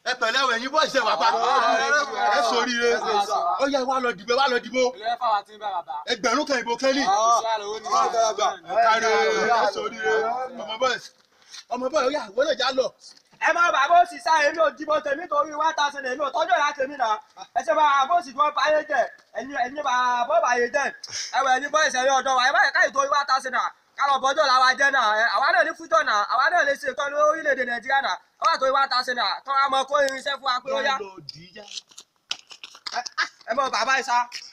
ẹ pẹ̀lẹ́ o ẹ̀yin bọ́ọ̀sì ẹ̀ wá pa ẹ sóríire ó yẹ wá lọ dìbò wá lọ dìbò ilé fáwọn tí ń bẹ bàbá. ẹgbẹ̀rún kan ìbò kẹ́lí kárí ẹ sóríire ọmọ bọ́ọ̀sì ọmọ bọ́ọ̀sì ó yà wọlé jà lọ. ẹ máa bàbá òsì sá èmi ò dìbò tèmi torí one thousand èmi ò tọ́jú ìlà tèmi náà ẹ ṣe bá àbòsì tí wọ́n bá yé jẹ ẹ̀yin ẹ̀yin bá bọ́ bá yé jẹ ẹ̀wọ̀ ẹ̀yin bọ́ ìṣẹ̀lẹ̀ ọ̀dọ́ wa ẹ má yẹ káyì torí one thousand náà kálọ̀ bọ́jọ́ làwa jẹ́ náà ẹ àwa náà ní fújọ́ náà àwa náà lè ṣe nǹkan ní orílẹ̀-èdè nàìjíríà náà ẹ wà torí one thousand náà tọ́ a mọ kó irinṣẹ́ fún wa pé ó yá ẹ mọ bàbá ìsá